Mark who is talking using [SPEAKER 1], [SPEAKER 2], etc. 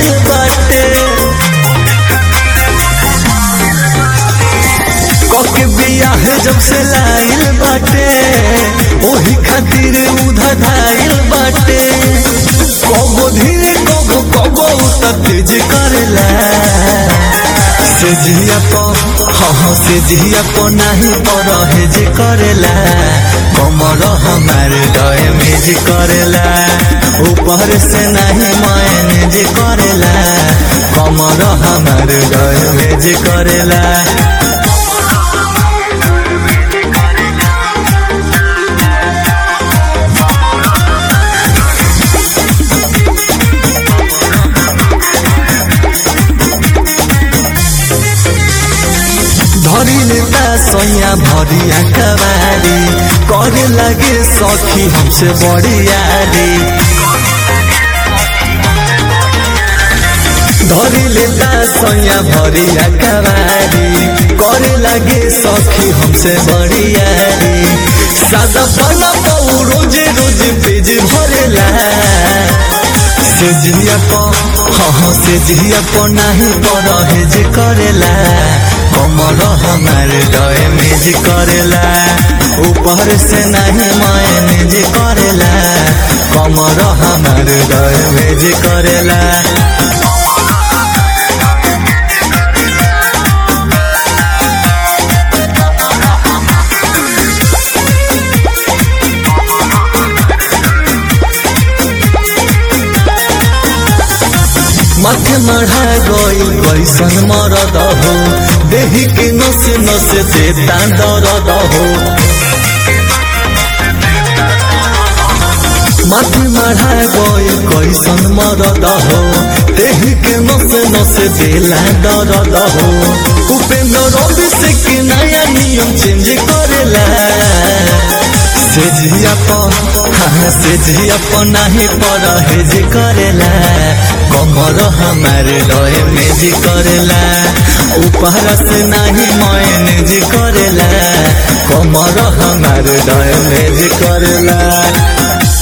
[SPEAKER 1] आइल बाटे कके बियाह जब से लाइल बाटे ओही खातिर उधर धाइल बाटे कबो धीरे कबो कबो त तेज करेला से जिया प हाँ हाँ से जिया प नाही पर हेज करेला कमर हमार डय मेज करेला ऊपर से नहीं मैनेज करेला कमर हमार डय मेज करेला धरी लेता सैया भरिया कबारी करे लगे सखी हमसे बड़ियारी धरी लेता सैया भरिया कबारी करे लगे सखी हमसे बड़ियारी सादा पना पाऊ रोज रोज पेज भरेला से जिया प हाँ हाँ से जिया प नाही पर हेज करेला कमर हमार डय मेज करेला ऊपर से नहीं मैनेज करेला कमर हमार डय मेज करेला माथे मढ़ा गई कैसन मरद हो देही के नसे नसे देता दर्द हो माथे मढ़ा गई कैसन मरद हो देही के नसे नसे देला दर्द हो उपेंद्र रवि से के नया नियम चेंज करेला से जिया प हाँ से जिया प नाही पर हेज करेला कमर हमार रहे मेज करेला ऊपर से नहीं मैनेज करेला कमर हमार रहे मेज करेला